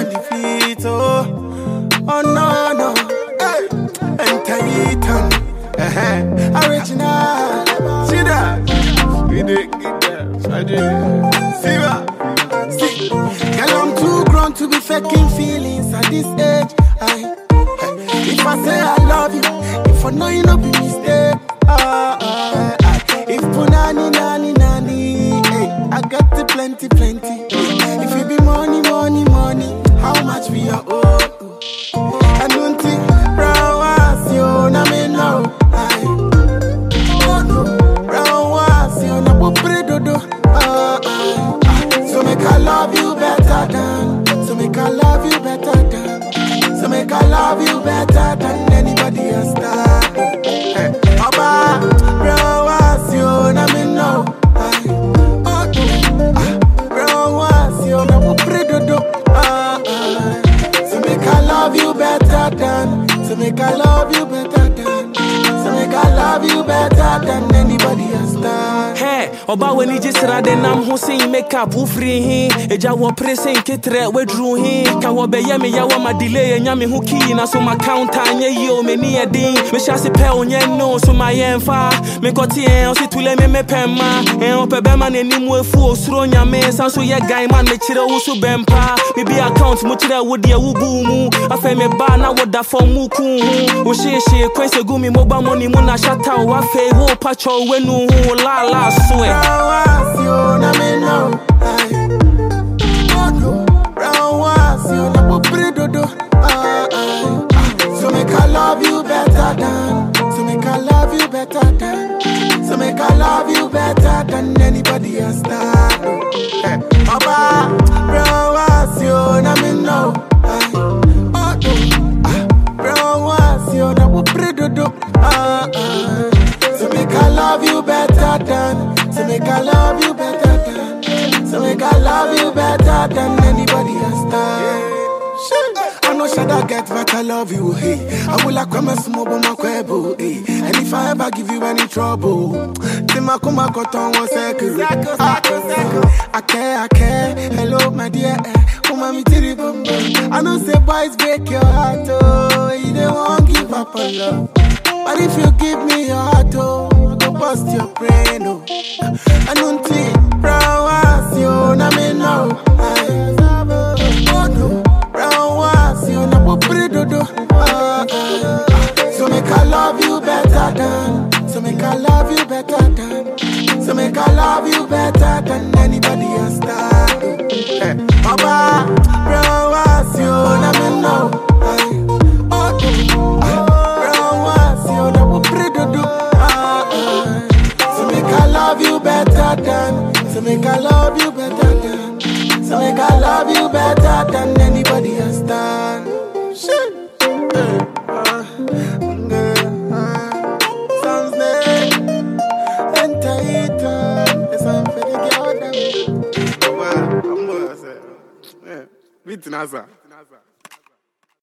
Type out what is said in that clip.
defeat, oh, oh no, no, hey, enter Ethan, uh-huh. original, see that, we did get that, I did, see that, see, girl, I'm too grown to be faking feelings at this age, I, if I say I love you, if I know you no be mistake, ah, ah, ah. if punani nani nani, hey, I got the plenty plenty. If it be money money money, how much we are owe? I don't think brown was you na me know. Aye. Oh no, brown was you na popre dodo. Ah, ah, ah. So make I love you better than, so make I love you better than, so make I love you better than anybody else. That. Hey, Oba, brown was you na me know. Aye. Oh no, ah, brown was you na popre dodo. Ah, ah. So make I love you better than, so make I love you better than, so make I love you better than anybody else. That. Hey, ọba w'ani gye sra de nam ho sen makeup wofiri he agya wɔpere sen keterɛ waduru he ka wɔbɛyɛ me yɛwɔ ma delay anya me ho kii na so ma counter nyɛ yio m'ani yɛ den mehyɛ ase pɛ wo nyɛ no so ma yɛmfa mekɔte ɛn ɔse tule me mepɛ mma ɛn ɔpɛ bɛma n'anim afu osuro nyame san so yɛ gan man mekyerɛ wo so bɛmpa mebi account mu kyerɛ wo deɛ wobuu mu afei mebaa na woda fam mu kuu ho wo hyehyee kwan sɛ gu me mobile money mu na hyata wo afei wo patwɔ w'anu ho wo laala so ɛ Brown was you na me know. Aye. Oh no, brown was you na popre dodo. Ah, ah, ah. So make I love you better than, so make I love you better than, so make I love you better than anybody else. That. Hey, Oba, brown was you na me know. Aye. Oh no, ah, brown was you na popre dodo. Ah, ah. So make I love you better than, so make I love you better than, so make I love you better than anybody else. That. Shit. I know should I get but I love you, hey. I will like come and smoke on my quebo, hey. And if I ever give you any trouble, Tima kuma koton one second. I care, I care. Hello, my dear. eh. Kuma mi tiri bum bum. I know say boys break your heart, oh. You don't want give up on love. But if you give me your heart, oh, I go bust your brain, oh. I don't think brown was you, na me know. Aye. Oh no, brown was you, na popre dodo. Ah, ah, ah. So make I love you better than, so make I love you better than, so make I love you better than anybody else. That. Hey, Baba, brown was you, na me know. Aye. Oh no, ah, brown was you, na popre dodo. Ah, ah. So make I love you better than, so make I love you better than, so make I love you better than anybody else. Done. Shit. Eh, ah, mm, ah, sounds nice. Enter it, ah, it's time for the girl them. Well, I'm gonna say, yeah, beat Nasa.